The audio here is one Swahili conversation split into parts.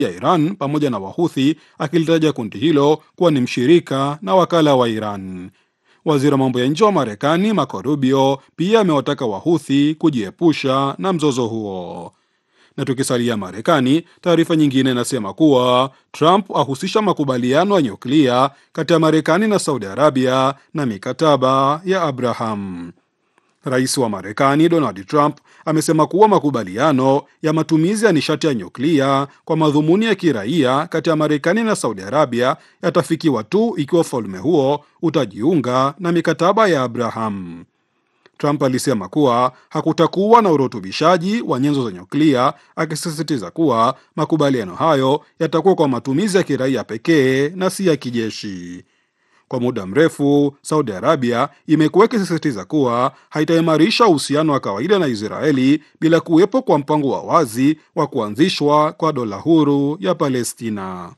ya Iran pamoja na Wahuthi, akilitaja kundi hilo kuwa ni mshirika na wakala wa Iran. Waziri wa mambo ya nje wa Marekani Marco Rubio pia amewataka Wahuthi kujiepusha na mzozo huo. Na tukisalia Marekani, taarifa nyingine inasema kuwa Trump ahusisha makubaliano ya nyuklia kati ya Marekani na Saudi Arabia na mikataba ya Abraham. Rais wa Marekani Donald Trump amesema kuwa makubaliano ya matumizi ya nishati ya nyuklia kwa madhumuni ya kiraia kati ya Marekani na Saudi Arabia yatafikiwa tu ikiwa ufalme huo utajiunga na mikataba ya Abraham. Trump alisema kuwa hakutakuwa na urutubishaji wa nyenzo za nyuklia, akisisitiza kuwa makubaliano hayo yatakuwa kwa matumizi ya kiraia pekee na si ya kijeshi. Kwa muda mrefu Saudi Arabia imekuwa ikisisitiza kuwa haitaimarisha uhusiano wa kawaida na Israeli bila kuwepo kwa mpango wa wazi wa kuanzishwa kwa dola huru ya Palestina.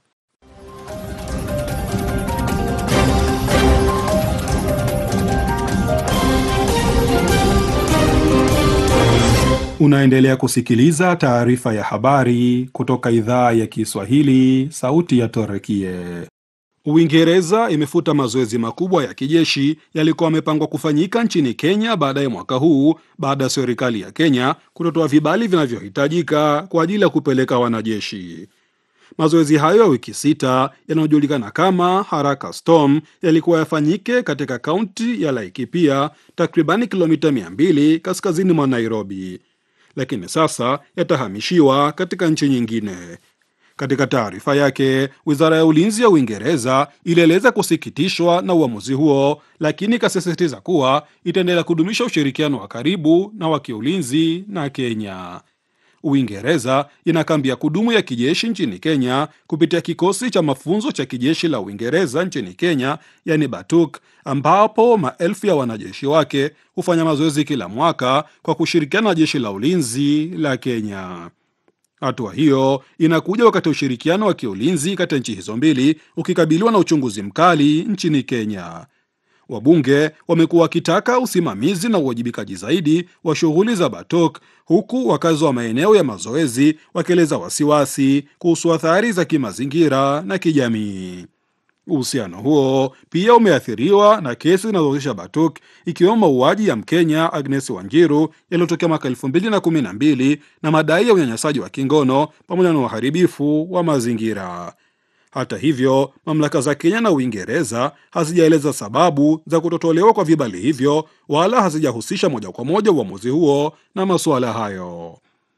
Unaendelea kusikiliza taarifa ya habari kutoka idhaa ya Kiswahili, sauti ya Torekie. Uingereza imefuta mazoezi makubwa ya kijeshi yalikuwa yamepangwa kufanyika nchini Kenya baadaye mwaka huu baada ya serikali ya Kenya kutotoa vibali vinavyohitajika kwa ajili ya kupeleka wanajeshi. Mazoezi hayo ya wiki sita yanayojulikana kama Haraka Storm yalikuwa yafanyike katika kaunti ya Laikipia, takribani kilomita 200 kaskazini mwa Nairobi, lakini sasa yatahamishiwa katika nchi nyingine. Katika taarifa yake, wizara ya ulinzi ya Uingereza ilieleza kusikitishwa na uamuzi huo, lakini ikasisitiza kuwa itaendelea kudumisha ushirikiano wa karibu na wa kiulinzi na Kenya. Uingereza ina kambi ya kudumu ya kijeshi nchini Kenya kupitia kikosi cha mafunzo cha kijeshi la Uingereza nchini Kenya, yani BATUK, ambapo maelfu ya wanajeshi wake hufanya mazoezi kila mwaka kwa kushirikiana na jeshi la ulinzi la Kenya. Hatua hiyo inakuja wakati ushirikiano wa kiulinzi kati ya nchi hizo mbili ukikabiliwa na uchunguzi mkali nchini Kenya. Wabunge wamekuwa wakitaka usimamizi na uwajibikaji zaidi wa shughuli za BATOK, huku wakazi wa maeneo ya mazoezi wakieleza wasiwasi kuhusu athari za kimazingira na kijamii. Uhusiano huo pia umeathiriwa na kesi zinazohusisha BATUK ikiwemo mauaji ya Mkenya Agnes Wanjiru yaliyotokea mwaka elfu mbili na kumi na mbili na madai ya unyanyasaji wa kingono pamoja na uharibifu wa mazingira. Hata hivyo, mamlaka za Kenya na Uingereza hazijaeleza sababu za kutotolewa kwa vibali hivyo wala hazijahusisha moja kwa moja uamuzi huo na masuala hayo.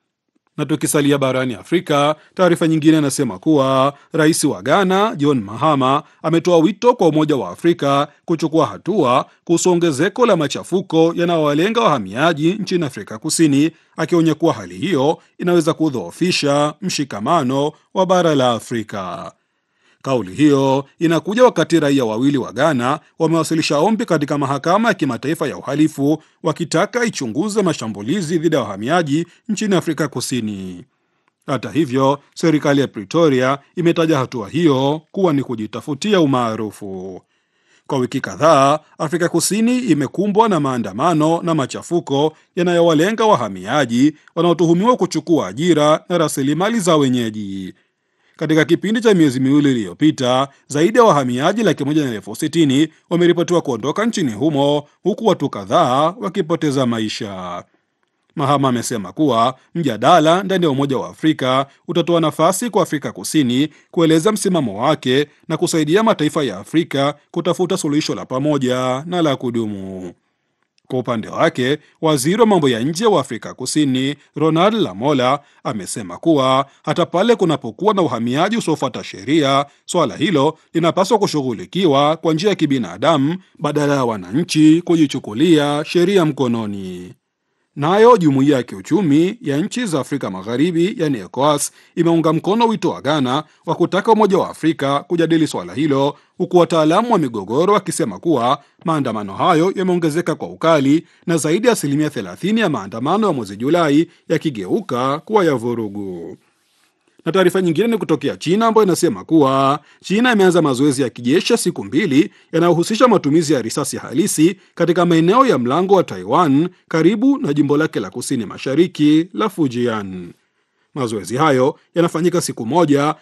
Na tukisalia barani Afrika, taarifa nyingine inasema kuwa rais wa Ghana John Mahama ametoa wito kwa Umoja wa Afrika kuchukua hatua kuhusu ongezeko la machafuko yanayowalenga wahamiaji nchini Afrika Kusini, akionya kuwa hali hiyo inaweza kudhoofisha mshikamano wa bara la Afrika. Kauli hiyo inakuja wakati raia wawili wa Ghana wamewasilisha ombi katika mahakama ya kimataifa ya uhalifu wakitaka ichunguze mashambulizi dhidi ya wahamiaji nchini Afrika Kusini. Hata hivyo, serikali ya Pretoria imetaja hatua hiyo kuwa ni kujitafutia umaarufu. Kwa wiki kadhaa, Afrika Kusini imekumbwa na maandamano na machafuko yanayowalenga wahamiaji wanaotuhumiwa kuchukua ajira na rasilimali za wenyeji. Katika kipindi cha miezi miwili iliyopita zaidi ya wahamiaji laki moja na elfu sitini wameripotiwa kuondoka nchini humo huku watu kadhaa wakipoteza maisha. Mahama amesema kuwa mjadala ndani ya Umoja wa Afrika utatoa nafasi kwa Afrika Kusini kueleza msimamo wake na kusaidia mataifa ya Afrika kutafuta suluhisho la pamoja na la kudumu. Kwa upande wake waziri wa mambo ya nje wa Afrika Kusini Ronald Lamola amesema kuwa hata pale kunapokuwa na uhamiaji usiofuata sheria, swala hilo linapaswa kushughulikiwa kwa njia ya kibinadamu badala ya wananchi kujichukulia sheria mkononi. Nayo jumuiya ya kiuchumi ya nchi za Afrika Magharibi, yani ECOWAS, imeunga mkono wito wa Ghana wa kutaka Umoja wa Afrika kujadili swala hilo, huku wataalamu wa migogoro wakisema kuwa maandamano hayo yameongezeka kwa ukali na zaidi ya asilimia 30 ya maandamano ya mwezi Julai yakigeuka kuwa ya vurugu. Na taarifa nyingine ni kutokea China ambayo inasema kuwa China imeanza mazoezi ya kijeshi ya siku mbili yanayohusisha matumizi ya risasi halisi katika maeneo ya mlango wa Taiwan karibu na jimbo lake la kusini mashariki la Fujian. Mazoezi hayo yanafanyika siku moja